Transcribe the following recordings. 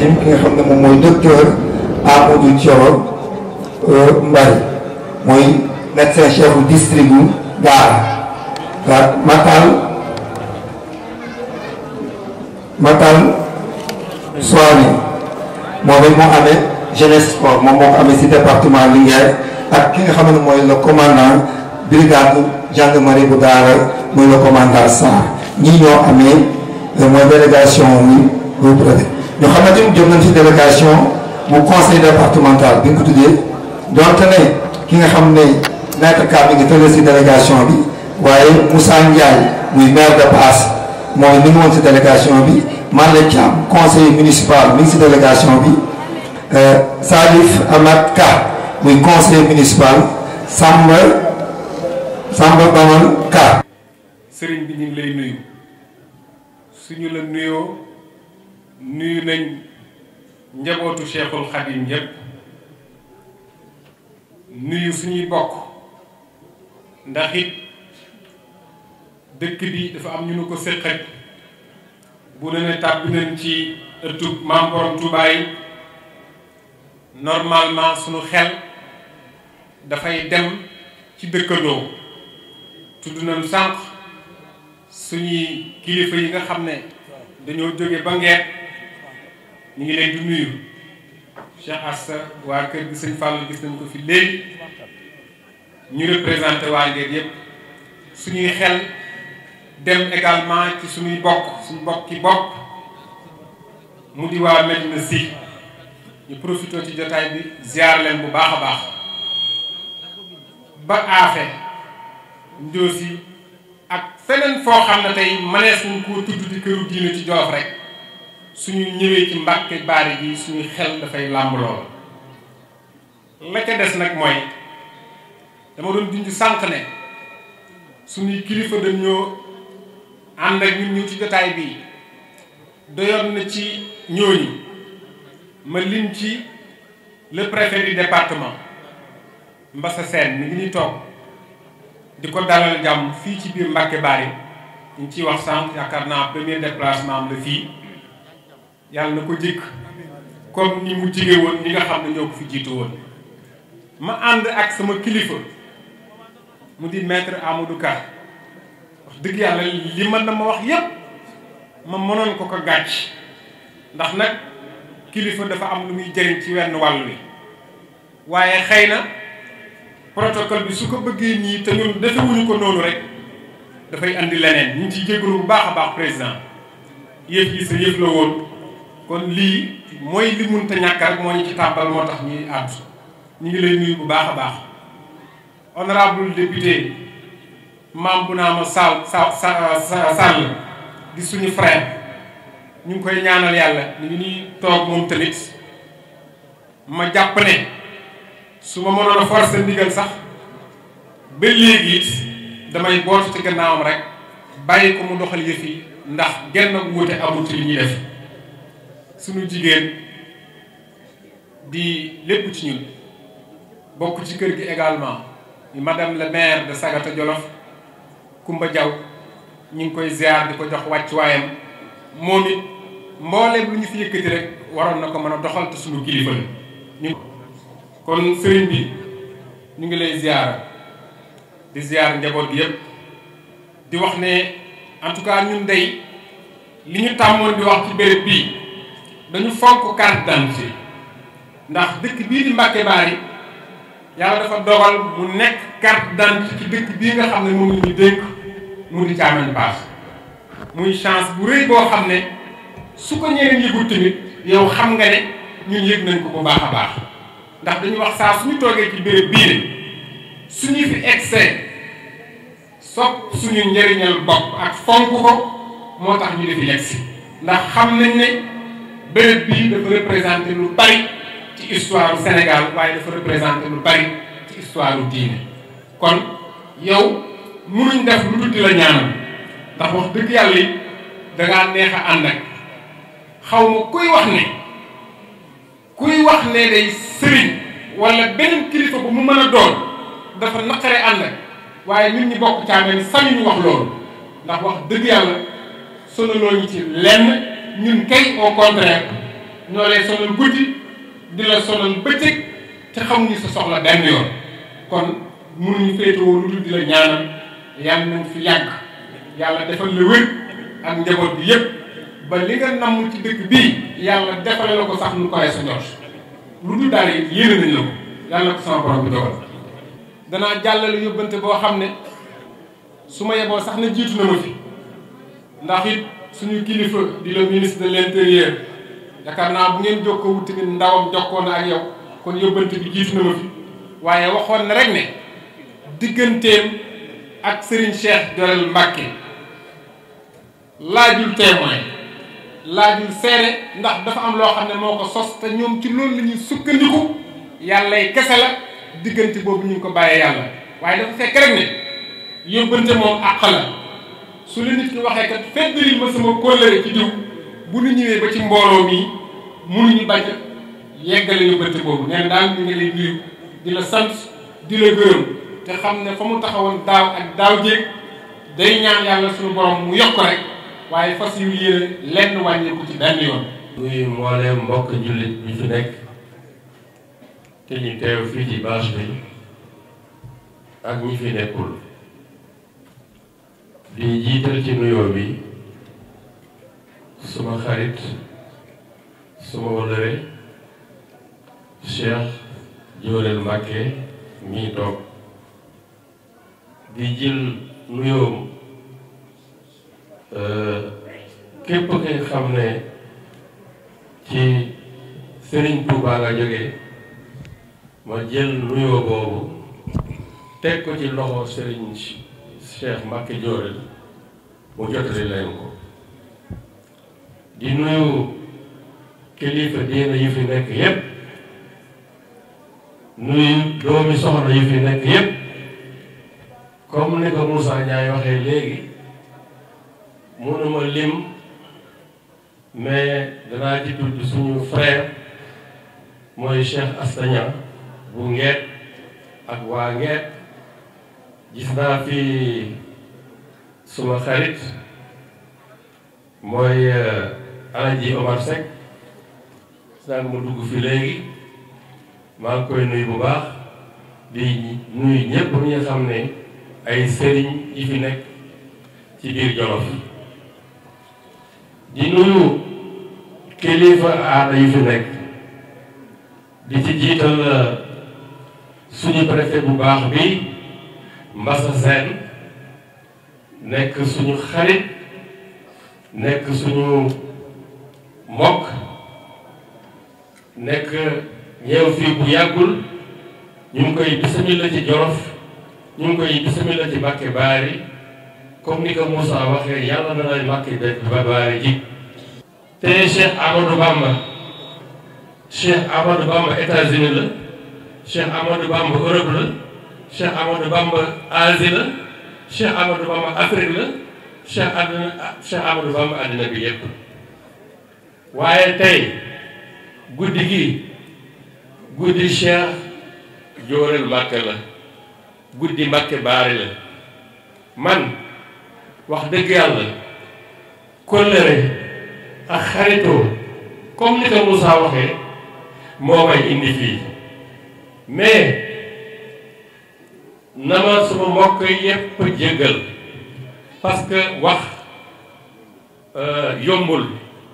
tim ki nga xam ne moom mooy docteur Amadou Thioro Mbaye mooy médecin chef du district bu Daara Matal Matal Soane moom it moo amee jeunesse sport moom moo ko amee si département Linguère ak ki nga xam ne mooy le commandant brigade gendarmerie bu Daara muy le commandant Sarr ñii ñoo amee mooy délégation ni bu préfet ñoo xam ne tamit jëm nañ si délégation bu conseil départemental bi nga ko tuddee donte ne ki nga xam ne maître Ka mi ngi tële si délégation bi waaye Moussa Ndiaye muy maire de Passe mooy mi ngi woon si délégation bi Malle Thiam conseiller municipal mi ngi si délégation bi Salif Amad Ka muy conseiller municipal Samba Samba Bamal Ka. sëriñ bi ñu ngi lay nuyu suñu la nuyoo nuyu nañ njabootu Cheikhul Khadim yépp nuyu suñuy bokk ndax it dëkk bi dafa am ñu nu ko séqat bu ne ne tàbbi nañ ci ëttub maam borom Touba yi normalement suñu xel dafay dem ci dëkkandoo tudd nañ sànq suñuy kilifa yi nga xam ne dañoo jóge ba ngeet ñu ngi leen di nuyu Cheikh Assa waa kër gi sëñ Fallou gis nañ ko fi léegi ñu représenté waa ngeet yépp suñuy xel dem également ci suñuy bokk suñu bokk ci bopp mu di waa Medina Sy ñu profité ci jotaay bi ziar leen bu baax a baax ba aafe njoosi ak feneen foo xam ne tey mënees nañ koo tudd di këru diine ci Jolof rek suñu ñëwee ci Mbàkke Baari gi suñuy xel dafay làmb lool la ca des nag mooy dama doon dindi sànq ne suñuy kilifa dañoo ànd ak ñun ñu ci jotaay bi doyoon na ci ñooñu ma lim ci le préfet du département Mbassa Sène mi ngi ñuy toog di ko dalal jàmm fii ci biir Mbàkke Baari ñu ciy wax sànq yaakaar naa premier déplacement am la fii yàlla na ko jëkk comme ni mu jige woon ñi nga xam ne ñoo ko fi jiitu woon ma ànd ak sama kilifa mu di maître Amadou Ka wax dëgg yàlla li mën na ma wax yépp ma mënoon ko ko gàcc ndax nag kilifa dafa am lu muy jëriñ ci wenn wàll wi waaye xëy na protocole bi su ko bëggee nii te ñun defewuñu ko noonu rek dafay andi leneen ñu ngi ciy jégalu bu baax a baax président yëf yi sa yëf la woon kon lii mooy li munta ñàkk rek moo ñu ci tàmbal moo tax ñuy àddu ñu ngi lay nuyu bu baax a baax honorable député maam bu naa ma Sall Sall di suñu frère ñu ngi koy ñaanal yàlla ñu ngi ñuy toog moom tamit ma jàpp ne su ma mënoon a forcer ndigal sax ba léegi it damay bootu ci gannaawam rek bàyyi ko mu doxal yëf yi ndax genn wuute amul ci li ñuy def suñu jigéen di lépp ci ñun bokk ci kër gi également madame le maire de Sagata Jolof Kumba Diaw ñu ngi koy ziar di ko jox wàccuwaayam moom it mbooleem lu ñu fi yëkkati rek waroon na ko mën a doxal te suñu kilifa la ñu kon sëriñ bi ñu ngi lay ziar di ziar njaboot gi yépp di wax ne en tout cas ñun day li ñu tàmmoon di wax ci béréb bii dañu fonk carte d'identité ndax dëkk bii di Mbàkke Baari yàlla dafa dogal mu nekk carte d'identité ci dëkk bii nga xam ne moom la ñu dénk mu di Thiamène Pass muy chance bu rëy boo xam ne su ko ñeneen yëgul tamit yow xam nga ne ñun yëg nañ ko bu baax a baax ndax dañu wax saa suñu toogee ci béréb bii ne suñu fi excès sopp suñu njëriñal bopp ak fonk ko moo tax ñu defi yegsi ndax xam nañ ne béréb bii dafa représenté lu bari ci histoire Sénégal waaye dafa représenté lu bari ci histoire diine kon yow munuñ def lu tuddi la ñaanal ndax wax dëgg yàlla yi dangaa neex a ànd ak xaw ma kuy wax ne kuy wax ne day sëriñ wala beneen kilifa bu mu mën a doon dafa naqare ànd ak waaye nit ñi bokk Thiamène sañuñu wax loolu ndax wax dëgg yàlla sonaloo ñu ci lenn ñun kay au contraire ñoo lay sonal guddi di la sonal bëccëg te xamuñu sa soxla benn yoon kon mënuñu féetewoo lu dul di la ñaanal yàlla nañ fi yàgg yàlla defal la wér ak njaboot bi yépp ba li nga namm ci dëkk bii yàlla defale la ko sax nu koy sa njort lu dul daal it yéene nañ la ko yàlla na ko sama borom bi dogal danaa jàllale yóbbante boo xam ne su ma yeboo sax na jiitu na ma fi ndax it suñu kilifa di la ministre de l'intérieur yaakaar naa bu ngeen jokkoo wut tamit ndawam jokkoo na ak yow kon yóbbante bi jiitu na ma fi waaye waxoon na rek ne digganteem ak Serigne Cheikh Jorel Mbacke laajul témoin laajul seere ndax dafa am loo xam ne moo ko sos te ñoom ci loolu la ñuy sukkandiku yàllay kese la diggante boobu ñu ngi ko bàyyee yàlla waaye dafa fekk rek ne yóbbante moom àq la su la nit ki waxee kat feddali ma sama kóllëre ci diw bu ñu ñëwee ba ci mbooloo mi mënuñu bañ a yeggale yóbbante boobu nee na daal ñu ngi lay nuyu di la sant di la gërëm te xam ne fa mu taxawoon daaw ak daaw jéeg day ñaan yàlla suñu borom mu yokk rek waaye fas yu yéene lenn wàññeeku ci benn yoon. nuyu mbooleem mbokk jullit bi fi nekk te ñu teew fii ci bâche bi ak ñi fi nekkul di jiital ci nuyoo bi suma xarit suma wëllëre Cheikh Jorel Mbacke mii toog di jël nuyoom képp ki xam ne ci Serigne Touba nga jógee ma jël nuyoo boobu teg ko ci loxo Serigne Cheikh Mbacke Jorel mu jotali leen ko di nuyu kilifa diina yu fi nekk yépp nuyu doomi soxna yu fi nekk yépp comme ni ko Moussa Ndiaye waxee léegi mënuma lim mais danaa ci tudd suñu frère mooy Cheikh Astagna bu Ngeet ak waa Ngeet gis naa fi suma xarit mooy Alaji Omar Seck sànq mu dugg fi léegi maa ngi koy nuyu bu baax di nuyu ñépp ñi nga xam ne ay sëriñ yi fi nekk ci biir Jolof di nuyu kilifa aada yi fi nekk di ci jiital suñu préfet bu baax bi Mbassa Sène nekk suñu xarit nekk suñu mbokk nekk ñëw fii bu yàggul ñu ngi koy bisimila ci Jolof ñu ngi koy bisimila ci Mbàkke Baari comme ni ko Moussa waxee yàlla na lay Mbàkke ba Baari ji te Cheikh Amadou Bamba Cheikh Amadou Bamba États-Unis la Cheikh Amadou Bamba Europe la Cheikh Amadou Bamba Asie la Cheikh Amadou Bamba Afrique la Cheikh àddina Cheikh Amadou Bamba àddina bi yépp waaye tey guddi gi guddi Cheikh Jorel Mbacke la guddi Mbacke Baari la man wax dëgg yàlla kóllëre ak xaritoo comme ni ko Moussa waxee moo may indi fii mais na ma suma mbokk yépp jéggal parce que wax yombul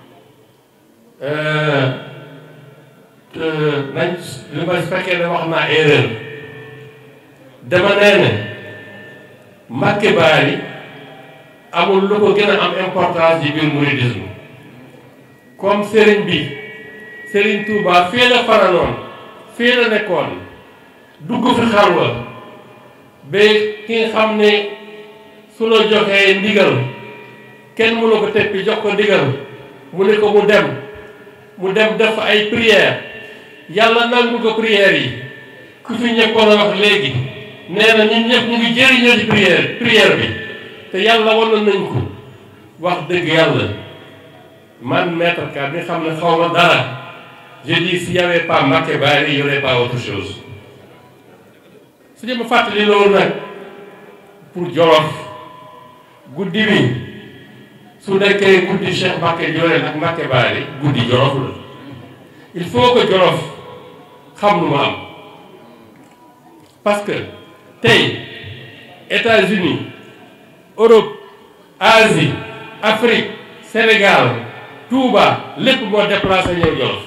nañ li ma fekkee ne wax naa erreur dama nee ne Mbacke Baari amul lu ko gën a am importance ci biir mouridisme comme sëriñ bi sëriñ Touba fii la faranoon fii la nekkoon dugg fi xalwa ba ki nga xam ne su la joxee ndigal kenn mënu ko teppi jox ko ndigal mu ne ko mu dem mu dem def ay prière yàlla nangu ko prière yi ku fi ñekkoon a wax léegi nee na ñun ñëpp ñu ngi jëriñoo ci prière prière bi te yàlla wanoon nañ ko wax dëgg yàlla man maître ka bi nga xam ne xaw ma dara je dis s'il y avait pas Mbacke Baari il y aurait pas autre chose su ñu ma fàttali loolu nag pour Jolof guddi bi su nekkee guddi Cheikh Mbacke Jorel ak Mbacke Baari guddi Jolof la il faut que Jolof xam lu mu am parce que tey États-Unis Europe Asie Afrique Sénégal Touba lépp moo déplacé ñëw Jolof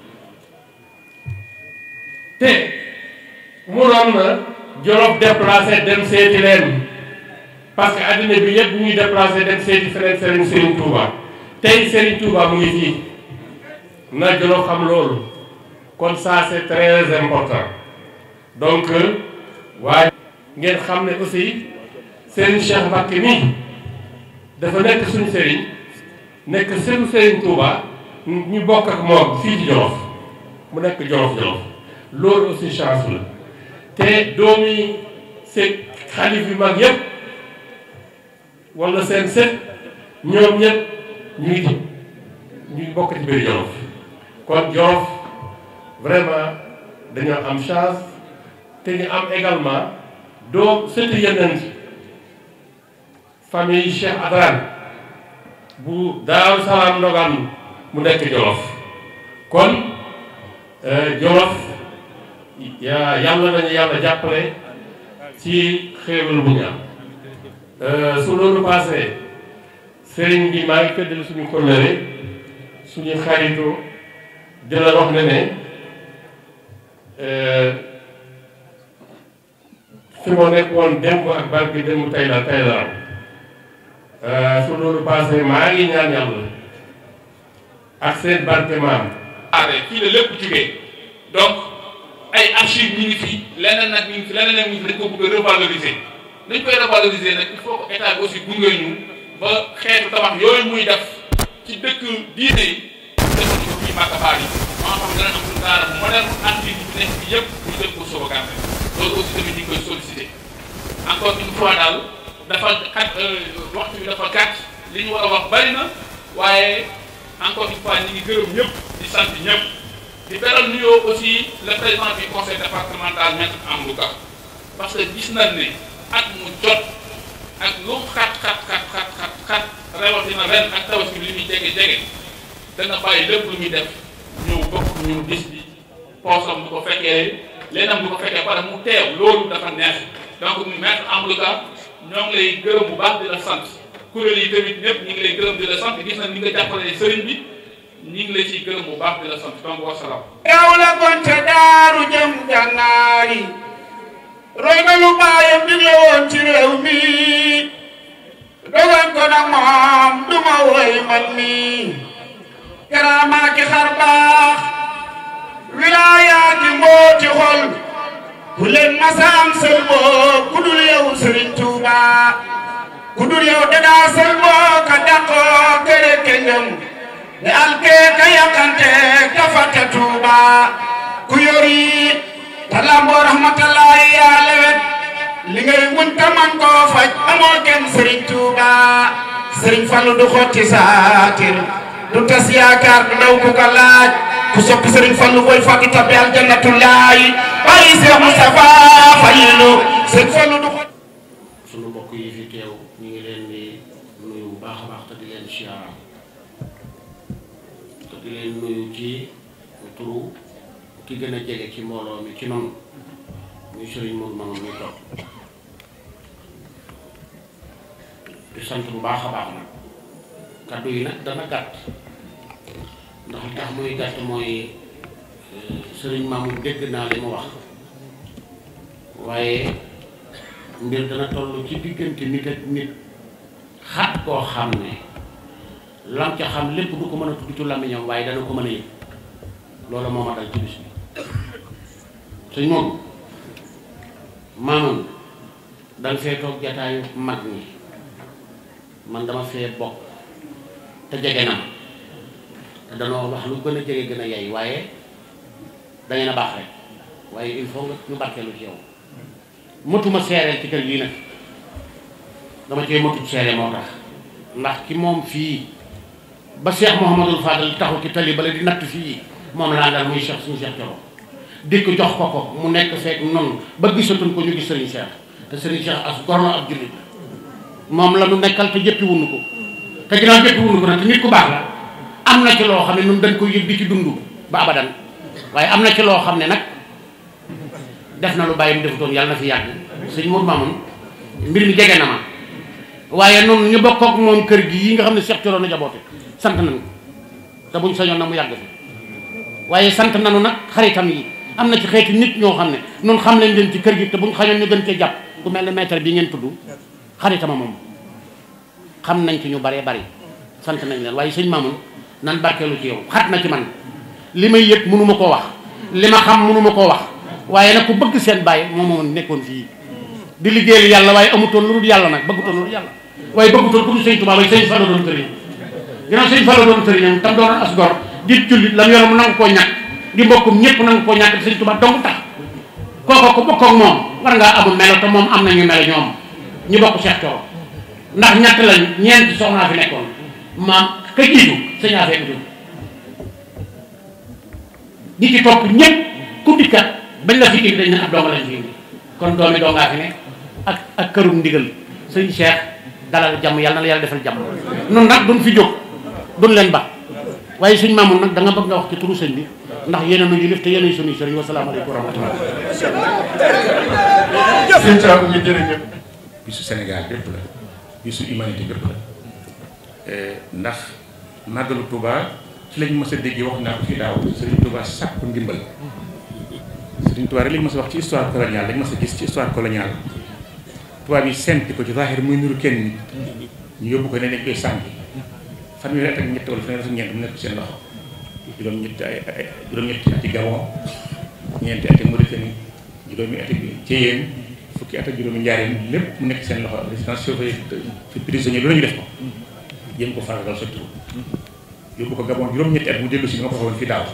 te munoon na Jolof déplacé dem seeti leen parce que adduna bi yëpp ñuy déplacé dem seeti feneen Serigne Serigne Touba tey Serigne Touba mu ngi fii na Jolof xam loolu kon ça c'est très important donc waaye ngeen xam ne aussi Serigne Cheikh Mbacké mi dafa nekk suñu Serigne nekk sëtu Serigne Touba ñu bokk ak moom fii ci Jolof mu nekk Jolof Jolof loolu aussi chance la te doomi seen xalif yu mag yëpp wala seen sët ñoom ñëpp ñu ngi ci ñu ngi bokk ci biir Jolof kon Jolof vraiment dañoo am chance te ñu am également doom sëti yeneen famille Cheikh Adran bu Daaru Salaam Ndogaan mu nekk Jolof kon Jolof yaa yàlla nañu yàlla jàppale ci xéewal bu ñu am su loolu passé sëriñ bi maa ngi feddali suñu kóllëre suñu xaritu di la wax ne ne fi ma nekk woon démb ak barke démb tey la tey la am su loolu passé maa ngi ñaan yàlla ak seen barke maam aare fii la lépp jugee donc ay archives ñu ngi fi leneen nag ñu ngi fi leneen nag ñu ngi fi dañ ko bëgg a revaloriser dañ koy revaloriser nag il faut que état bi aussi gunge ñu ba xeetu tabax yooyu muy def ci dëkk diine yi defal ko fii Mbacke Baar yi maa xam dana am suñu daara bu moderne archives yi nekk fi yëpp ñu def ko sauvegarder loolu aussi tamit ñu ngi koy solliciter encore une fois daal dafa xat waxtu bi dafa gàtt li ñu war a wax bari na waaye encore une fois ñu ngi gërëm ñëpp di sant ñëpp di beral nuyoo aussi le président du conseil départemental maître Amadou Ka parce que gis nañ ne at mu jot ak lu xat xat xat xat xat xat rawatina ren ak tabaski li muy jege jege dana bàyyi lépp lu muy def ñëw bokk ñu bis bi poosam du ko fekkee leenam du ko fekkee pare mu teew loolu dafa neex donc maître Amadou Ka ñoo ngi lay gërëm bu baax di la sant kuréel yi tamit ñëpp ñu ngi lay gërëm di la sant gis nañ ni nga jàppalee sëriñ bi ñu ngi lay ciy gërëm bu baax di la sant donc wasalaam. yow la gonte daaru jëm gànnaari roy na lu baayam digle woon ci réew mi dogan ko nag moom du ma woy man mi karaamaa ki xar baax wilaayaati mbooti xol ku leen masaam sël boo ku dul yow sëriñ Tuuba ku dul yow dadaa sël boo ka dàqoo kere kengam ne alkee ka yàqante ka fàtte Tuuba ku yori talamboo rahmatullahi yaa lewet li ngay mun ta man koo faj amoo kenn sëriñ Tuuba sëriñ Fallu du xotti saatir du tas yaakaar du ndaw ku ko laaj ku soppi sëriñ Fallu booy fàggi tabbi aljannatullaahi bàyyi Seex Mustafa Fallu sëriñ Fallu du xotti sunu mbokk yi fi teew ñu ngi leen di nuyu bu baax a baax te di leen siyaara te di leen nuyu ci turu ki gën a jege ci mbooloo mi ci noonu muy sëriñ Mourou Mamadou muy toog di sant bu baax a baax nag kaddu yi nag dana gàtt ndax li tax muy gàtt mooy sëriñ Mamour dégg naa li mu wax waaye mbir dana toll ci diggante nit ak nit xat koo xam ne lam ca xam lépp du ko mën a tudd ci làmmiñam waaye dana ko mën a yëg loolu moo ma dal ci bis bi sëñ moom maamam danga fee toog jataayu mag ñi man dama fee bokk te jege na te danoo wax lu gën a jege gën a yay waaye dangeen a baax rek waaye il faut nga ñu barkeelu ci yow mëtuma seereel ci kër gii nag dama cee mëtub seere moo tax ndax ki moom fii ba Cheikh Mouhamadul Fadal taxu ci tali bala di natt fii moom laa dal muy Cheikh suñu Cheikh Thioro dikk jox ko ko mu nekk fekk noonu ba gisatuñ ko ñu gis Serigne Cheikh te Serigne Cheikh as gor na ab jullit moom la nu nekkal te jëppi wunu ko te ginnaaw jëppi wunu ko nag te nit ku baax la am na ci loo xam ne ñun dañ koy yëg di ci dund ba abadan waaye am na ci loo xam ne nag def na lu bàyyi mu defutoon yàlla na fi yàgg sëñ Mour Mamoun mbir mi jege na ma waaye noonu ñu bokk ak moom kër gi yi nga xam ne Cheikh Thioro na jaboote sant nañu te buñ sañoon na mu yàgg fi waaye sant nañu nag xaritam yi am na ci xeeti nit ñoo xam ne noonu xam leen leen ci kër gi te buñ xañoon ñu gën cee jàpp ku mel ne maître bi ngeen tudd xaritama moom xam nañ ci ñu baree bari sant nañ leen waaye sëñ Mamoun nan barkeelu ci yow xat na ci man li may yëg mënu ma koo wax li ma xam mënu ma koo wax waaye nag ku bëgg seen bàyyi moom moom nekkoon fii di liggéeyal yàlla waaye amutoon lu dul yàlla nag bëggutoon lu dul yàlla waaye bëggutoon ku dul sëñ Tuubaa waaye sëñ Fallu doon sëriñ ginnaaw sëñ Fallu doon sëriñam tam doon as gor di jullit lam yoroon mu nangu koo ñàkk di mbokkum ñëpp nangu koo ñàkk sëñ Tuubaa dong tax kooko ku bokk ak moom war ngaa amul melo te moom am nañu melo ñoom ñu bokk Cheikh Thioro ndax ñett lañ ñeenti soxnaa fi nekkoon maam ka jiitu sëñ affaire bi ñi ci topp ñëpp ku dikkat bañ la fi indi dañ ne ab dooma lañ fi indi kon doomi dongaa fi nekk ak ak kërum ndigal sëñ Cheikh dalal jàmm yàlla na la yàlla defal jàmm noonu nag duñ fi jóg duñ leen ba waaye sëñ Mamoun nag da nga bëgg nga wax ci turu sëñ bi ndax yéen a nu yilif te yéen a sunuy sëriñ wasalaamaaleykum wa rahmatullah sëñ Thiam ñu jërëjëf bisu Sénégal bépp la bisu humanité bépp la ndax màggalu Touba ci lañ mës a déggee wax naa ko fi daaw Serigne Touba sàkku ndimbal Serigne Touba rek lañ mës a wax ci histoire coloniale lañ mës a gis ci histoire coloniale tubaab yi senti ko ci zahir muy nuru kenn nit ñu yóbbu ko ne dañ koy sànki fanweeri at ak ñett wala fanweeri at ak ñeent mu nekk seen loxo juróom-ñetti ay ay juróom-ñetti ati Gabon ñeenti ati Mauritanie juróomi ati Thiéyène fukki at ak juróomi Njaaréem lépp mu nekk seen loxo résidence surveillée ci prisonnier lu la ñu def ko jéem ko faagagal sa tur yóbbu ko Gabon juróom-ñetti at mu dellu si nga ko waxoon fi daaw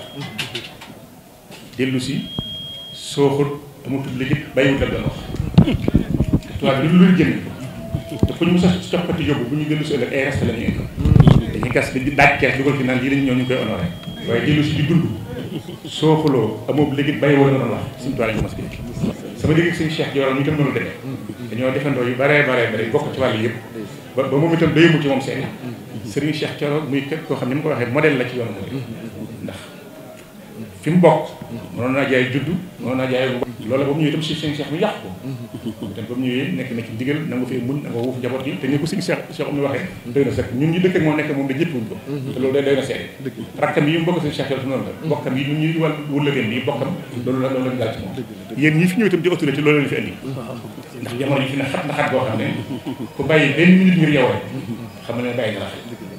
dellu si sooxul amatul liggéey bàyyiwut la doon wax tubaab bi lu lu jënd te ku ñu mos a coppati yóbbu bu ñu dellu si ëllëg ay reste la ñu indi dañuy gas di daaj kees dugal fi naan lii lañ ñëw ñu ngi koy honoré waaye dellu si di dund sooxuloo amoo liggéey bàyyiwoo la doon wax suñu tubaab lañ ko mos a sama liggéey suñu Cheikh Dior ñu itam noonu demee dañoo defandoo yu baree baree bare bokk ci wàll yëpp ba ba moom itam doyemu ci moom seen Serigne Cheikh Thioro muy képp koo xam ne mu ko waxee modèle la ci yoonu murid ndax fi mu bokk mënoon naa jaay juddu mënoon naa jaay loolu ba mu ñëwee itam si seen Cheikh mi yàq ko itam ba mu ñëwee nekk na ci ndigal na nga fee muñ na nga wuuf njaboot yi te ni ko Serigne Cheikh Cheikh am ni waxee doy na sëkk ñun ñu dëkk ak moom nekk moom da ñëpp wuñ ko te loolu day doy na seet rakkam yi mu bokk Serigne Cheikh Thioro noonu la bokkam yi ñun ñuy wàll wëllëgeen yi bokkam loolu la loolu lañ daal ci moom yéen ñi fi ñëw itam di autorité loolu lañ fi indi ndax jamono yi fi ne xat na xat boo xam ne ku bàyyi benn minute ngir yow rek xam ne bàyyi nga la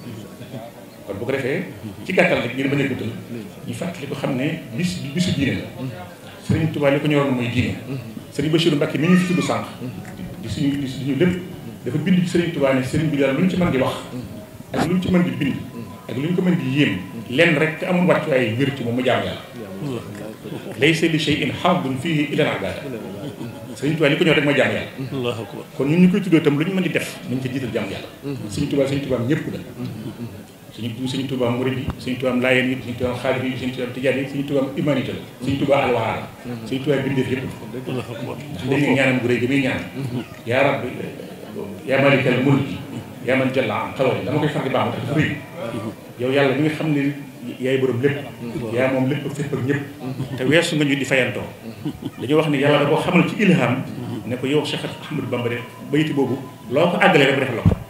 kon bu ko defee ci gàttal rek ngir bañ a guddal ñu fàttali ko xam ne bis bisu diine la Serigne Touba li ko ñoroon mooy diine Serigne Bachirou Mbacké mi ñu fi tudd sànq di suñu di suñu lépp dafa bind ci Serigne Touba ne Serigne bi daal lu ñu ci mën di wax ak lu ñu ci mën di bind ak lu ñu ko mën di yéem lenn rek te amul wàccu ay wér ci moom mu jaam yàlla laysa li shay'in haadun fiihi illa al-ibaada Serigne Touba li ko ñor rek mooy jaam yàlla kon ñun ñu koy tuddoo itam lu ñu mën di def nañ ca jiital jaam yàlla Serigne Touba Serigne Touba ñëpp la suñu suñu Touba murid yi suñu Touba laayeen yi suñu Touba xaadir yi suñu Touba tijaan yi suñu Touba humanité la suñu Touba alwaar la suñu Touba bindeef yëpp ndax dañuy ñaanam gu rëy gi muy ñaan yaa rabbi yaa malikal mulki yaa man jalla am xawal dama koy far di baax dafa rëy yow yàlla mi nga xam ne yaay borom lépp yaa moom lépp ak fépp ak ñëpp te weesu nga ñu di fayantoo dañoo wax ne yàlla da koo xamal ci ilham ne ko yow Cheikh Ahmadou Bamba de bayti boobu loo ko àggalee rek bu def la ko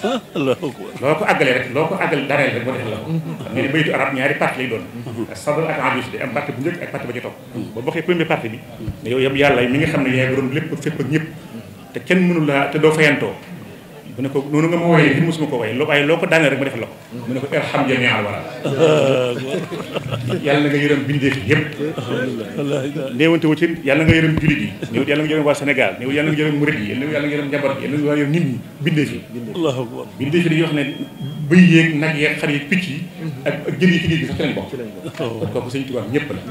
loo ko àggalee rek loo ko àggal dareel rek boo def la ko xam nga ne baytu arab ñaari parti lay doon sadr ak hadis de am parti bu njëkk ak parti ba ci topp boo bokkee première partie bi ne yow yam yàlla mi nga xam ne yaay borom lépp ak fépp ak ñëpp te kenn mënu la te doo fayantoo mu ne ko noonu nga ma wooyee fi mosuma ko wooyee loo waaye loo ko daaneel rek ma def la ko mu ne ko irham jamial wala yàlla na nga yërëm bindeef yëpp néewante wu ci yàlla nga yërëm jullit yi néew yàlla nga yërëm waa Sénégal néew yàlla nga yërëm murid yi néew yàlla nga yërëm njaboot yi yàlla nga yërëm nit ñi bindeef yi bindeef yi dañuy wax ne bëy yeeg nag yeeg xar yeeg picc yi ak ak jën yi ci géej gi sax ci lañ bokk kon kooku sëñ Tuubaa ñëpp la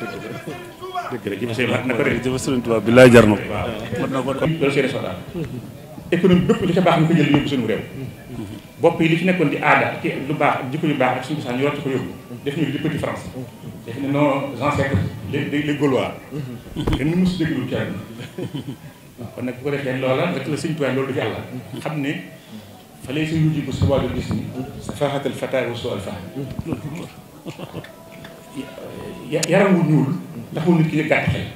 jërëjëf sëñ na ko rek jërëjëf sëñ Tuubaa bi laay jar na ko waaw loolu seede soxla économie bépp li ca baax ñu ko jël yóbbu suñu réew bopp yi li fi nekkoon di aada ci lu baax ak jikko yu baax ak suñu cosaan ñu war ci ko yóbbu def ñu di petit France def ne nos ancêtres les les Gaulois kenn mu mosu déglu ci àdduna waaw kon nag bu ko defee loola rek la sëñ Tuubaa loolu du yàlla xam ne fa lay sa yuji ko sa wàllu gis ni sa faaxatal fata wa su alfa yaram wu ñuul ndax moom nit ki gàtt xel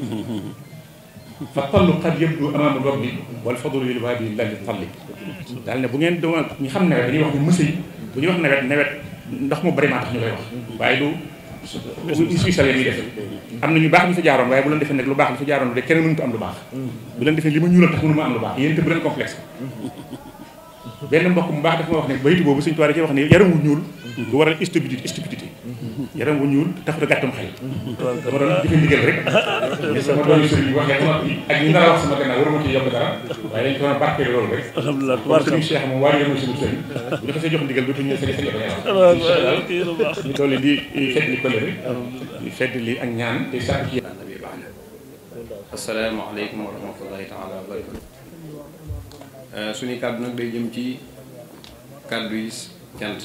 fa tallu qad yabdu amaama rabbi wal fadlu lil waadi la li talli daal ne bu ngeen doon ñu xam nawet dañuy wax ne mësa yi bu ñuy wax nawet nawet ndax mu bari maa tax ñu koy wax waaye du suy sale muy def am na ñu baax ñu fa jaaroon waaye bu leen defee nag lu baax ñu fa jaaroon de kenn mënut am lu baax bu leen defee li ma ñuulal tax mënu ma am lu baax yéen te bu leen complexe benn mbokk mu baax dafa ma wax ne bayitu boobu suñu tuwaar ci wax ne yaram wu ñuul du waral stupidité stupidité yaram wu ñuul tax da gàttum xel dama doon jëfe ndigal rek ni sama doon sëriñ waxee sama ak ñu nar a wax sama gannaaw waruma ci yokk dara waaye dañ ko doon barkeel loolu rek alhamdulilah sëriñ Cheikh moom waa yéen suñu sëriñ bu ñu xasee jox ndigal dootu ñu sëriñ sëriñ ñu dolli di fedd li pële rek di fedd li ak ñaan te sàkk ci asalaamaaleykum wa rahmatullahi taala wa barakatu suñu kàddu nag day jëm ci kàddu yi cant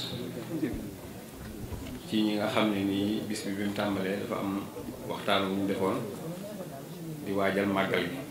ci ñi nga xam ne nii bis bi bi mu tàmbalee dafa am waxtaan wu ñu defoon di waajal màggal gi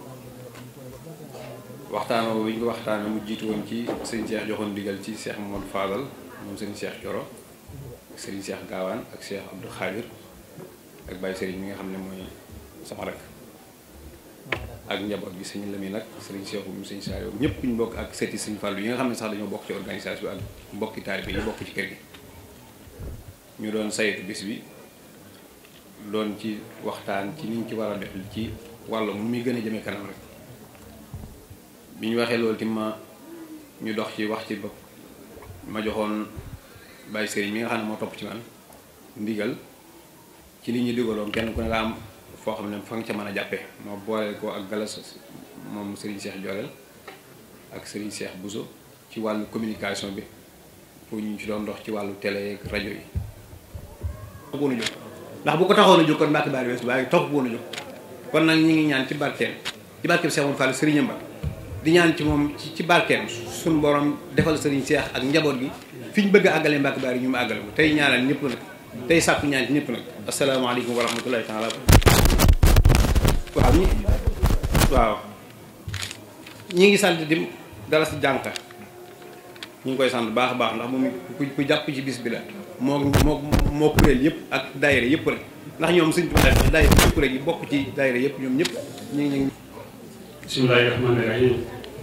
waxtaan woowu ñu ko waxtaanee mu jiitu woon ci sëñ Cheikh joxoon digal ci Cheikh Mamadou Fadal moom sëñ Cheikh Coro ak sëriñ Cheikh Gaawaan ak Cheikh Abdou Khadir ak Baye Serigne mi nga xam ne mooy sama rak ak njaboot gi sëñ Lamine nag sëriñ Cheikh mu sëñ Saliou ñëpp ñu bokk ak seeti sëñ Fallou yi nga xam ne sax dañoo bokk ci organisation bi ak mbokki taalibe yi bokk ci kër gi ñu doon saytu bis bi doon ci waxtaan ci niñ ci war a def ci wàll mu muy gën a jëmee kanam rek bi ñu waxee loolu ti ma ñu dox ci wax ci bopp ma joxoon Baye Serigne mi nga xam ne moo topp ci man ndigal ci li ñu digaloon kenn ku ne nga am foo xam ne fa nga ca mën a jàppe moo boole ko ak galas moom Serigne Cheikh Jorel ak Serigne Cheikh Bousso ci wàllu communication bi pour ñu ci doon dox ci wàllu télé ak rajo yi topp woon a jóg ndax bu ko taxoon a jóg kon Mbàkke Baari weesu waaye topp woon a jóg kon nag ñu ngi ñaan ci barkeem ci barkeem Cheikh Moom Fall Serigne Mba di ñaan ci moom ci ci barkeem suñu borom defal Serigne Cheikh ak njaboot gi fi ñu bëgg a àggalee Mbàkke Baari ñu mu àggale ko tey ñaanal ñëpp nag tey sàkku ñaan ci ñëpp nag asalaamaaleykum wa rahmatullahi taala waaw ñi waaw ñi ngi sant di dala si jànka ñu ngi koy sant baax a baax ndax moom ku ku jàpp ci bis bi la moo moo moo kuréel yëpp ak daayira yëpp rek ndax ñoom suñ tubaab daayira yëpp rek yi bokk ci daayira yëpp ñoom ñëpp ñu ngi ñu ngi bismillahi rahmaani rahim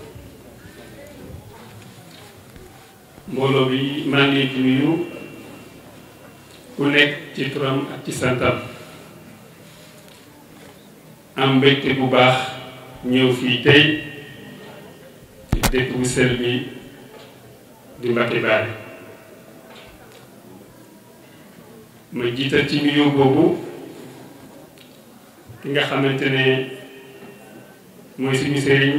mbooloo bi maa ngi leen di nuyu ku nekk ci turam ak ci santam am mbégte bu baax ñëw fii tey ci dëkk bu sell bi di Mbacke Bari ma jiital ci nuyoo boobu ki nga xamante ne mooy suñu sëriñ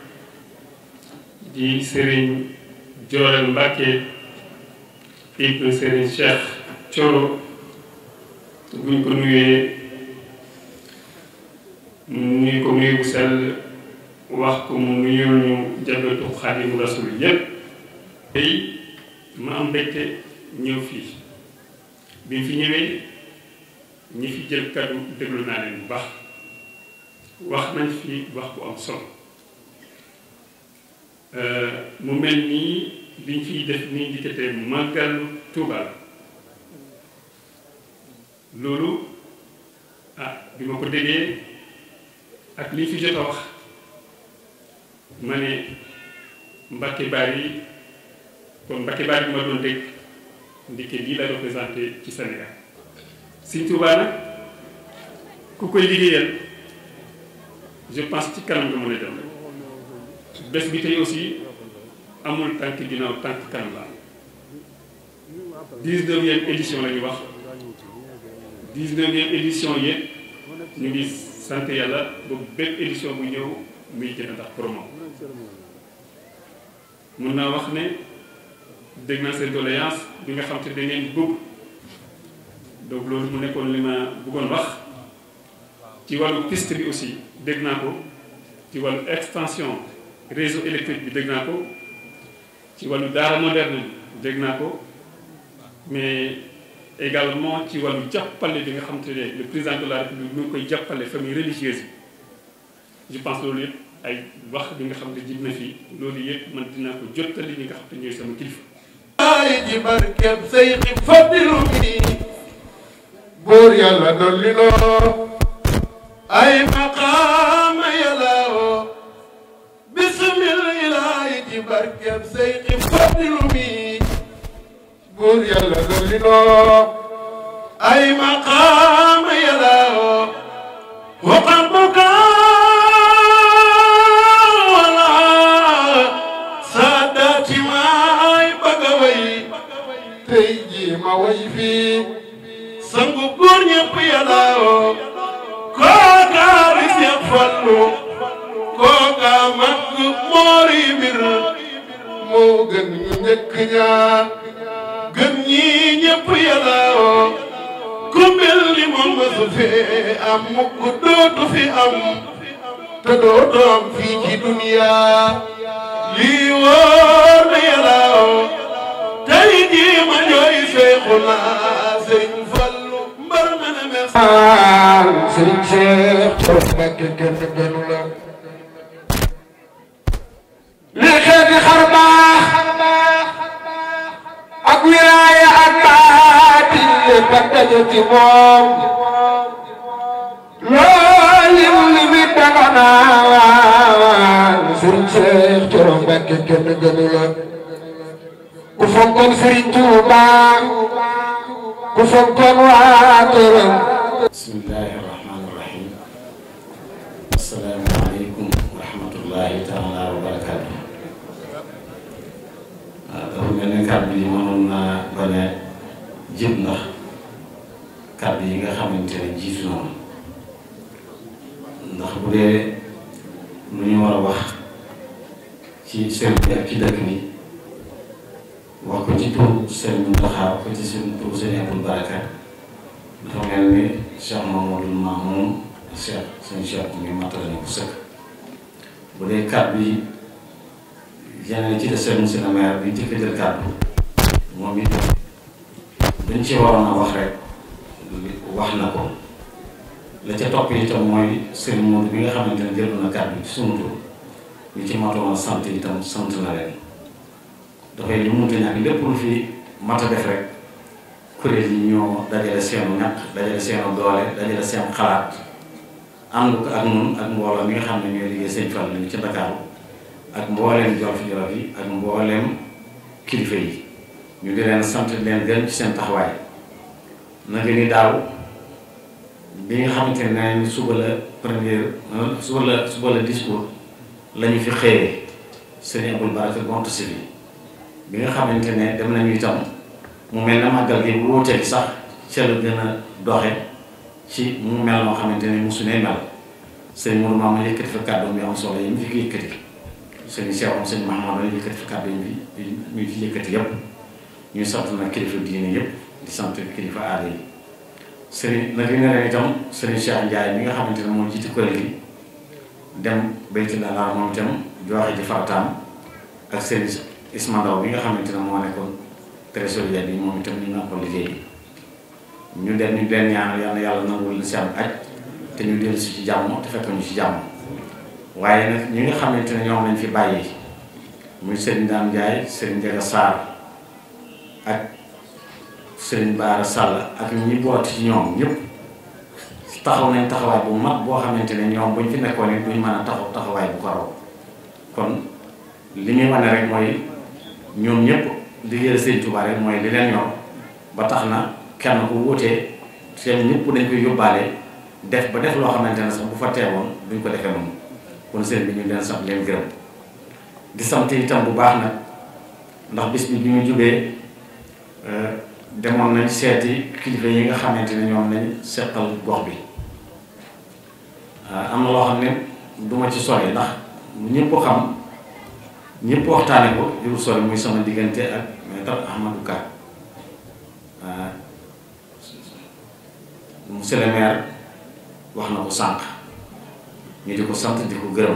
di sëriñ Joorel Mbacke ibnu sëriñ Cheikh Coro buñ ko nuyee nuyu ko nuyu bu sell wax ko mu nuyul ñu jabatu Xaadimu Rasul yépp tey ma am mbégte ñëw fii bi mu fi ñëwee ñi fi jël kaddu déglu naa leen bu baax wax nañ fi wax bu am solo mu mel nii biñ fiy def nii di tetee màggalu Tuuba la loolu ah bi ma ko déggee ak li fi jot a wax ma ne Mbacke Bari kon Mbacke Bari bi ma doon dégg ndike lii la représenté ci Sénégal Sëñ Tuubaa nag ku koy liggéeyal je pense ci kanam nga mën a dem bés bi tey aussi amul tànk ginnaaw tànk kanam la dix-neuvième édition la ñu wax dix-neuvième édition yëpp ñu ngi sant yàlla ba bépp édition bu ñëw muy gën a tax promo mun naa wax ne dégg naa seen doléance bi nga xam te da ngeen bëgg donc loolu mu nekkoon li ma bëggoon wax ci wàllu piste bi aussi dégg naa ko ci wàllu extension réseau électrique bi dégg naa ko ci wàllu daara moderne bi dégg naa ko mais également ci wàllu jàppale bi nga xam te ne le président de la république mu ngi koy jàppale famille religieuse yi je pense loolu yëpp ay wax bi nga xam ne jib na fii loolu yëpp man dinaa ko jottali ñi nga xam te ñooy sama kilifa ay ji barkeb say xi faddilu mi buur yàlla dolli noo ay maqaama yàlla woo bismil ilaahi ci barkeb Seydi Fadilu mi buur yàlla dolli noo ay maqaama yàlla woo waqal wala saadaati maay bëgg a way tey jii ma way fii sangu góor ñëpp yàlla woo kooka bi Seex Fallu kooka mag moori mbir moo gën ñu njëkk ñaa gën ñi ñëpp yàlla woo ku mel ni moom mësu fee am mukk dootu fi am te dootu am fii ci duniya lii wóor na yàlla woo tey jii ma jooy Seexuna Sëriñ Fallu mbar ma ne merci Sëriñ Seex Borom Mbàkke kenn gënu la li xeeti xar baax ak wilaaya ak baatin lépp ak daje ci moom loolu li mi danga naa Sëriñ Seex Borom Mbàkke kenn gënu la ku fonkoon Sëriñ Tuuba ku fonkoon waa këram bismillahi rahmaani rahim assalaamu aleykum wa rahmatullahi taala wa barakaatu waaw dafa mel ne kàddu yi mënoon naa bañ a jib ndax kàddu yi nga xamante ne jiitu na ndax bu dee lu ñu war a wax ci sëriñ bi ak ci dëkk bi wax ko ci tur sëriñ Mountakha wax ko ci seen tur sëriñ Abdou Baraka dafa mel ni Cheikh Mamadou Mamoun Cheikh seen Cheikh mi matale na ko sëkk bu dee kàddu yi yeneen ci des seen monsieur le maire bi jëkk jël kàddu moom it dañ ci waroon a wax rek wax na ko la ca topp itam mooy sëriñ Modou bi nga xamante ne jël na kàddu ci sunu tur ñu ci matoon a sant itam sant na leen dafay lu munta ñàkk lépp lu fi mat a def rek kuréel yi ñoo dajale seenu ñaq dajale seenu doole dajale seen xalaat ànd ko ak ñun ak mbooloo mi nga xam ne ñooy liggéey sëñ Fall ñu ci Dakar ak mbooleem jolof jolof yi ak mbooleem kilifa yi ñu di leen sant leen gën ci seen taxawaay naka ni daaw bi nga xamante ne suba la première suba la suba la discours la ñu fi xëyee sëñ Abdou Baraka gont si bi bi nga xamante ne dem nañu itam mu mel ne màggal gi bu wóotee gi sax ca la gën a doxe ci mu mel moo xamante ne mosu ne mel sëñ Mourou Maama yëkkati fa kàddu yu am solo yi mu fi yëkkati sëñ Cheikh am sëñ Mahamad la yëkkati fa kàddu yi ñu fi yëkkati yépp ñu sant nag kilifa diine yépp di sant kilifa aada yi sëriñ nag li nga leen itam sëriñ Cheikh Ndiaye mi nga xamante ne moo jiite kuréel gi dem bayti la moom itam joxe ji farataam ak sëriñ Isma Ndaw bi nga xamante ne moo nekkoon trésorier bi moom itam ñu nga ko liggéey ñu dem ñu leen ñaanal yàlla yàlla nangul la seen aj te ñu dellu si ci jàmm te fekk ñu ci jàmm waaye nag ñi nga xamante ne ñoom lañ fi bàyyi muy Serigne Dame Ndiaye Serigne Ndiaga Sarr ak Serigne Bara Sall ak ñi boot ci ñoom ñëpp taxaw nañ taxawaay bu mag boo xamante ne ñoom buñ fi nekkoon it duñ mën a taxaw taxawaay bu ko raw kon li muy wane rek mooy ñoom ñëpp liggéeyal Sëñ Tuubaa rek mooy li leen ñor ba tax na kenn ku wutee seen ñëpp dañ koy yóbbaale def ba def loo xamante ne sax bu fa teewoon duñ ko defee noonu kon sëriñ bi ñu leen sant leen gërëm di sant itam bu baax nag ndax bis bi bi ñu jubee demoon nañ seeti kilifa yi nga xamante ne ñoom lañ seqal gox bi am na loo xam ne duma ci sori ndax ñëpp ko xam ñëpp waxtaane ko jurul sori muy sama diggante ak maître Ahmadou Ka monsieur le maire wax na ko sànq ñu di ko sant di ko gërëm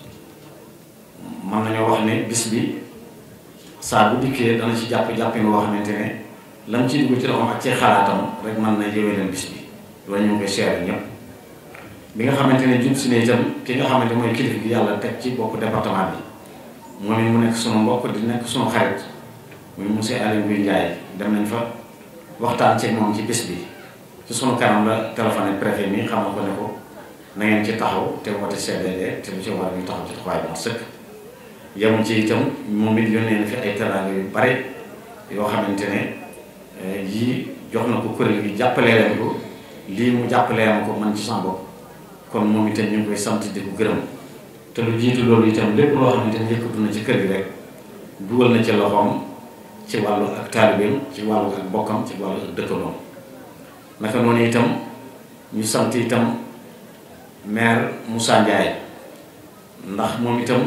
mën nañoo wax ne bis bi saa bu dikkee dana ci jàpp jàppin woo xamante ne lam ci dugg ci loxoom ak ci xalaatam rek mën na yëwee leen bis bi loolu ñu ngi koy seere ñëpp bi nga xamante ne jub si ne itam ki nga xamante mooy kilifa gi yàlla teg ci bopp département bi moom it mu nekk sunu mbokk di nekk sunu xarit muy monsieur Aliou Ngouye Ndiaye dem nañ fa waxtaan ci moom ci bis bi ci sunu kanam la téléphoné préfet mi xam na ko ne ko na ngeen ci taxaw te woote CDD te lu ci war ñu taxaw ci taxawaay bu sëkk yemul ci itam moom it yónnee na fi ay teraanga yu bare yoo xamante ne yii jox na ko kuréel gi jàppalee leen ko lii mu jàppalee ma ko man ci sama bopp kon moom itam ñu ngi koy sant di ko gërëm te lu jiitu loolu itam lépp loo xamante ne yëkkatu na ci kër gi rek dugal na ci loxoom ci wàllu ak taalibeem ci wàllu ak bokkam ci wàllu ak dëkkandoom naka noonu itam ñu sant itam maire Moussa Ndiaye ndax moom itam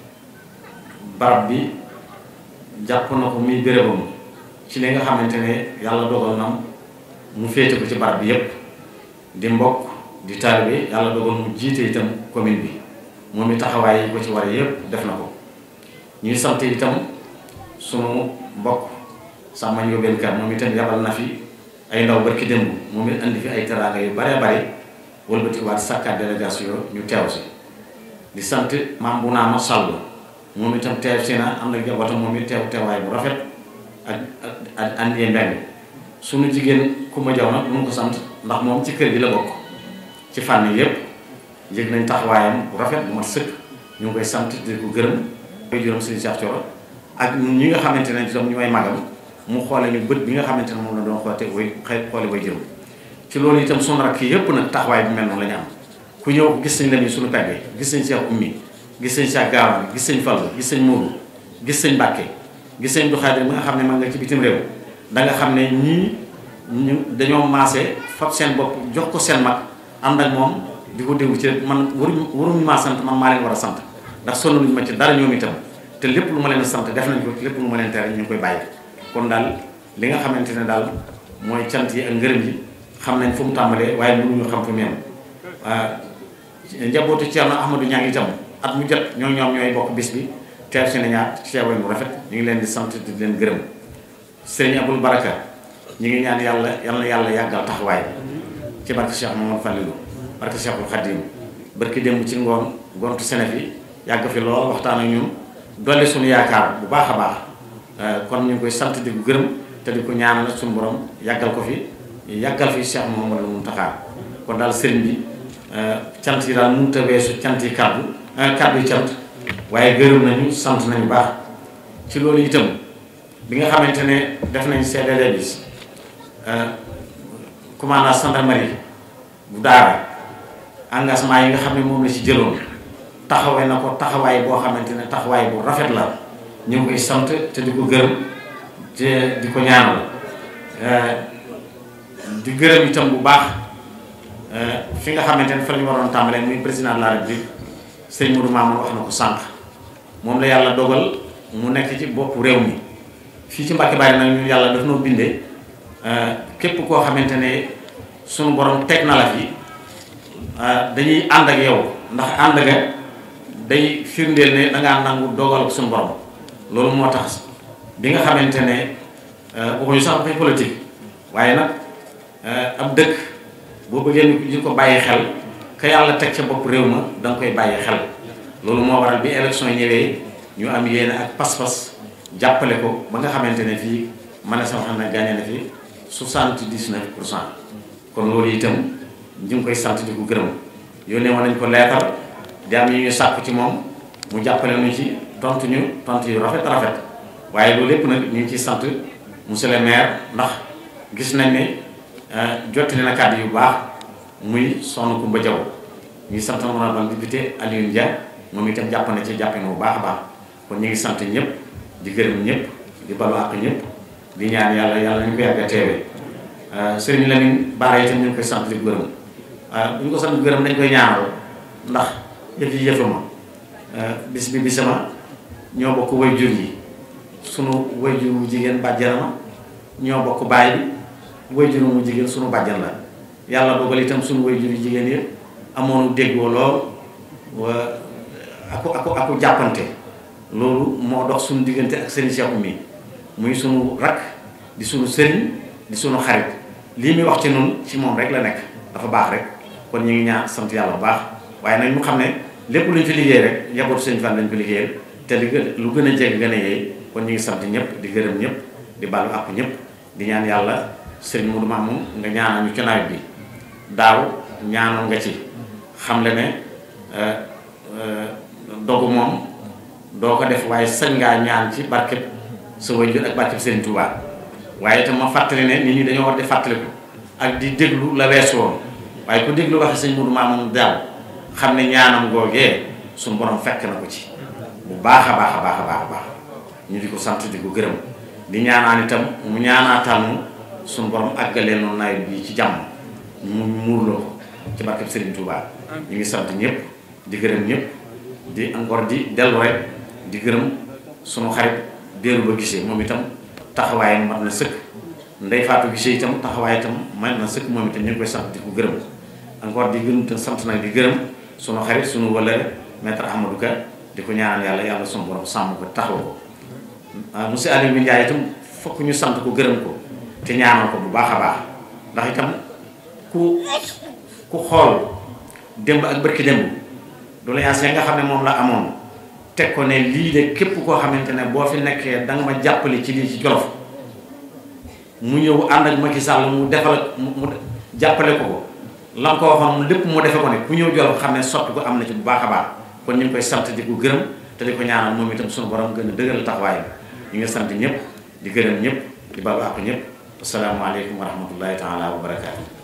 barab bi jàpp na ko muy bérébam ci li nga xamante ne yàlla dogal na mu féete ko ci barab bi yépp di mbokk di taalibe yàlla dogal mu jiite itam commune bi moom i taxawaay yi ko ci war yépp def na ko ñuy sant itam sunu mbokk sàmma Ndiobène Kane moom itam yabal na fi ay ndaw barki démb moom it andi fi ay teraanga yu bare bare wëlbati waat sàkkaat délégation ñu teew si di sant maam bu naa ma sàll moom itam teew si na am na jabootam moom it teew teewaay bu rafet ak ak andee mbeng sunu jigéen ku ma jaw nag mu ko sant ndax moom ci kër gi la bokk ci fànn yépp yëg nañ taxawaayam bu rafet bu mat sëkk ñu ngi koy sant di ko gërëm koy juróom Serigne Cheikh Thioro ak ñi nga xamante ne itam ñu may magam mu xoole ñu bët bi nga xamante ne moom la doon xoote way xëy xoole way jërëm ci loolu itam sunu rakk yépp nag taxawaay bi mel noonu la ñu am ku ñëw gis nañ la ni suñu pegg gis nañ Cheikh Oumy gis nañ Cheikh Gaawaan gis nañ Fall gis nañ Mourou gis nañ Mbàkke gis nañ du Xaadir bi nga xam ne ma nga ci bitim réew da nga xam ne ñii ñu dañoo maase fab seen bopp jox ko seen mag ànd ak moom di ko déglu ci man waruñu waruñu maa sant man maa leen war a sant ndax sonn luñu ma ci dara ñoom itam te lépp lu ma leen sant def nañ ko lépp lu ma leen tere ñu ngi koy bàyyi kon daal li nga xamante ne daal mooy cant yi ak ngërëm yi xam nañ fu mu tàmbalee waaye mënuñu xam fu mu yem njabootu Thierno Ahmadou Niang itam at mu jot ñoo ñoom ñooy bokk bis bi teew si nañaar teewaay bu rafet ñu ngi leen di sant di leen gërëm sëriñ Abul Baraka ñu ngi ñaan yàlla yal na yàlla yàggal taxawaay ci barke Cheikh Mamadou Fallilou barke Cheikhul Khadim barke démb ci ngoon gontu Sénéf yi yàgg fi lool waxtaan ak ñun dolli suñu yaakaar bu baax a baax kon ñu ngi koy sant di ko gërëm te di ko ñaanal suñu borom yàggal ko fi yàggal fi Cheikh Mamadou Mountakha kon daal sëriñ bi cant yi daal mënut a weesu cant yi kàddu kàddu yi cant waaye gërëm nañu sant nañu baax ci loolu itam bi nga xamante ne def nañ CDD bi commandant gendarmerie bu daara engagement yi nga xam ne moom la ci jëloon taxawee na ko taxawaay boo xamante ne taxawaay bu rafet la ñu ngi koy sant te di ko gërëm te di ko ñaanal di gërëm itam bu baax fi nga xamante ne fa la ñu waroon tàmbalee muy président de la république sëñ Modou Mamoun wax na ko sànq moom la yàlla dogal mu nekk ci boppu réew mi fii ci Mbàkke Bari nag ñu yàlla daf noo bindee képp koo xamante ne sunu borom teg na la fi dañuy ànd ak yow ndax ànd nga day firndeel ne dangaa nangu dogal ak sunu borom loolu moo tax bi nga xamante ne waxuñu sax dafay politique waaye nag ab dëkk boo bëggee ñu ko bàyyi xel ka yàlla teg ca bopp réew ma da nga koy bàyyi xel loolu moo waral bi élection ñëwee ñu am yéene ak pas-pas jàppale ko ba nga xamante ne fii man a sama xam ne gagné na fi soixante-dix-neuf pour cent kon loolu itam ñu ngi koy sant di ko gërëm yónnee woon nañ ko leetar di am yi ñu sàkku ci moom mu jàppale ñu ci tontu ñu tontu yu rafet rafet waaye loolu lépp nag ñu ngi ciy sant monsieur le maire ndax gis nañ ne jottali na kàddu yu baax muy Soxna Koumba Diaw ñuy sant honorable député Alioune Dia moom itam jàpp na ci jàppe na bu baax a baax kon ñu ngi sant ñëpp di gërëm ñëpp di balu àq ñëpp di ñaan yàlla yàlla ñu ko yàgg a teewee sëriñ Lamine Bara itam ñu ngi koy sant di gërëm bu ñu ko sant gërëm dañ koy ñaanal ndax yëf yi yëfama bis bi bisama ñoo bokk way jur yi sunu way jur wu jigéen bàjjan ma ñoo bokk baay bi way jur mu jigéen sunu bàjjan la yàlla dogal itam sunu way jur yu jigéen yëpp amoonu déggoo lool wa aku aku aku jàppante loolu moo dox suñu diggante ak sëriñ Cheikh mi muy sunu rakk di sunu sëriñ di sunu xarit lii muy wax ci noonu ci moom rek la nekk dafa baax rek kon ñu ngi ñaan sant yàlla bu baax waaye nag ñu xam ne lépp lu ñu fi liggéey rek yabootu sëñ Fall lañ ko liggéeyal te li gën lu gën a jege gën a yeey kon ñu ngi sant ñëpp di gërëm ñëpp di baalu àpp ñëpp di ñaan yàlla sëriñ Modou Mamoun nga ñaanal ñu ci nawet bi daaw ñaanoon nga ci xam le ne dogu moom doo ko def waaye sañ ngaa ñaan ci barkeb sa waajur ak barkeb sëriñ Touba waaye itam ma fàttali ne nit ñi dañoo war di fàttaliku ak di déglu la weesu woon waaye ku déglu waxe sëñ Modou Mamoun daaw xam ne ñaanam googee suñu borom fekk na ko ci bu baax a baax a baax a baax a baax ñu di ko sant di ko gërëm di ñaanaan itam mu ñaanaatal mu suñu borom àggalee noonu nawet bi ci jàmm mu muurloo ko ci barkeb Serigne Touba ñu ngi sant ñëpp di gërëm ñëpp di encore di dellu rek di gërëm sunu xarit déeru ba gisee moom itam taxawaayam mat na sëkk ndey faatu gisee itam taxawaay itam mat na sëkk moom itam ñu ngi koy sant di ko gërëm encore di gërëm te sant nag di gërëm sunu xarit sunu wëllëre maître Ahmadou Ka di ko ñaanal yàlla yàlla sunu borom sàmm ko taxaw ko monsieur Aliou Ndiaye itam fokk ñu sant ko gërëm ko te ñaanal ko bu baax a baax ndax itam ku ku xool démb ak bërki démb doléance ya nga xam ne moom la amoon teg ko ne lii de képp koo xamante ne boo fi nekkee danga ma jàppale ci lii ci Jolof mu ñëw ànd ak Macky Sall mu defal mu jàppale ko ko la nga ko waxoon lépp mu defe ko ne ku ñëw Jolof xam ne sotti ko am na ci bu baax a baax kon ñu ngi koy sant di ko gërëm te di ko ñaanal moom itam suñu borom gën a dëgëral taxawaayam ñu ngi sant ñëpp di gërëm ñëpp di balu àq ñëpp asalaamaaleykum wa rahmatullahi taala wa barakaatu